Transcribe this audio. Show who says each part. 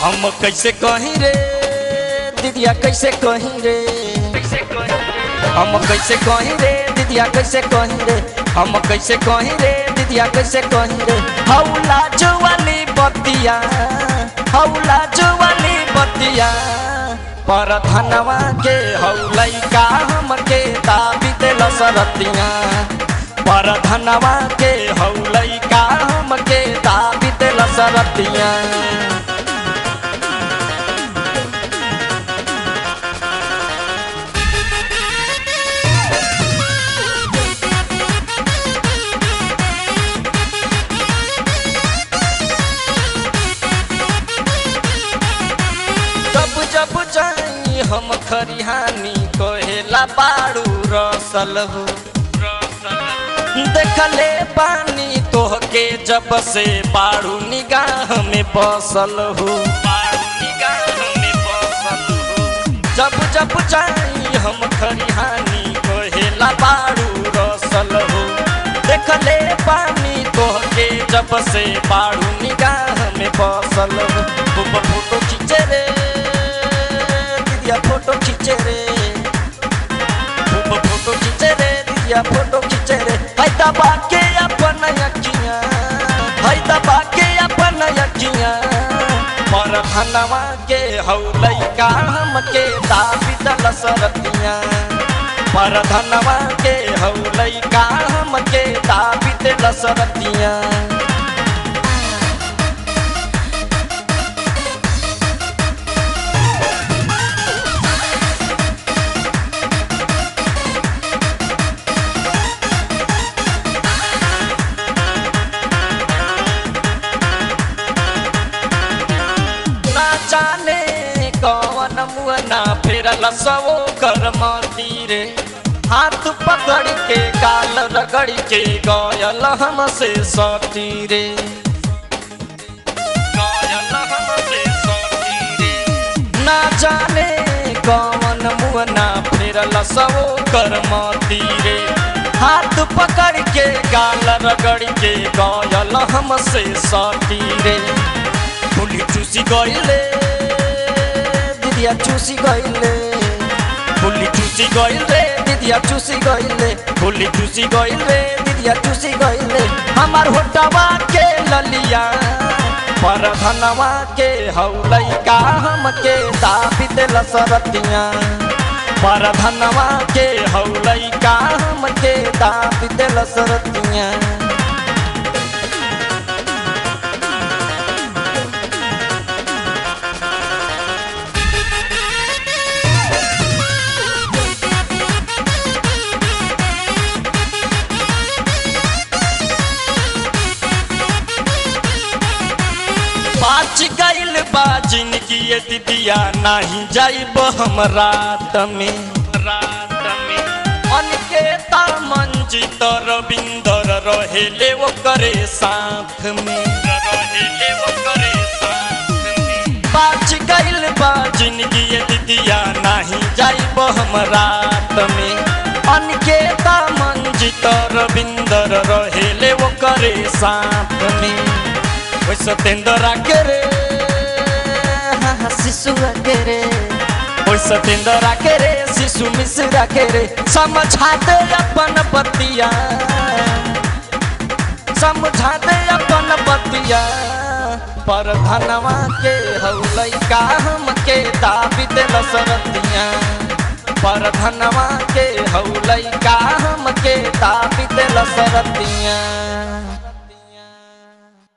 Speaker 1: हम कैसे कहीं रे दीदिया कैसे कहीं रे हम कैसे कहीं रे दीदिया कैसे कहीं रे हम कैसे कहीं रे दीदिया कैसे कहीं रे हौला जुवाली बतिया हौला जुवाली बतिया पर धनवा के हौलई का हमके दाबी दिल सरतिया पर धनवा के हौलई का हमके दाबी दिल सरतिया जब जब जाई हम खरिहानी कहेला बाड़ू रसल हो देखले पानी तोहके जब से बाड़ू निगाह में बसल हो जब जब जाई हम खरिहानी कहेला बाड़ू रसल हो देखले पानी तोहके जब से बाड़ू निगाह में बसल हो खूब फोटो खींचे रे दीदिया फोटो खींचे रे खूब फोटो खींचे रे दीदिया फोटो खींचे रे हाय दबा के अपन अखियां हाय दबा के अपन अखियां पर धनवा के हौलई का हमके दाबी दल सरतियां पर धनवा के हौलई का हमके दाबी दल सरतियां ना जाने कौन मुअना फेरल सवो कर रे हाथ पकड़ के गाल रगड़ के गयल हमसे सती रे गयल हमसे सती रे ना जाने कौन मुअना फेरल सवो कर रे हाथ पकड़ के गाल रगड़ के गयल हमसे सती रे फुली चूसी गइले दिदिया चूसी गइले फुली चूसी गइले दिदिया चूसी गइले फुली चूसी गइले दिदिया चूसी गइले हमार होटवा के ललिया पर धनवा के हौलई का हमके दाबी दिल सरतिया पर धनवा के हौलई का हमके दाबी दिल सरतिया बाच गइल बा जिंदगी ये दिदिया नाही जाइब हम रात में रात में अनकेता मंजित रविंदर रहेले वो करे साथ में रहेले वो करे साथ में बाच गइल बा जिंदगी ये दिदिया नाही जाइब हम रात में अनकेता मंजित रविंदर रहेले वो करे साथ में ओइ सतेंद्र के रे हाँ, हाँ, शिशु के रे ओइ सतेंद्र के रे शिशु मिश्रा के रे समझा दे अपन बतिया समझा दे अपन बतिया पर धनवा के हौलई का हमके दाबी दिल सरतिया पर धनवा के हौलई का हमके दाबी दिल सरतिया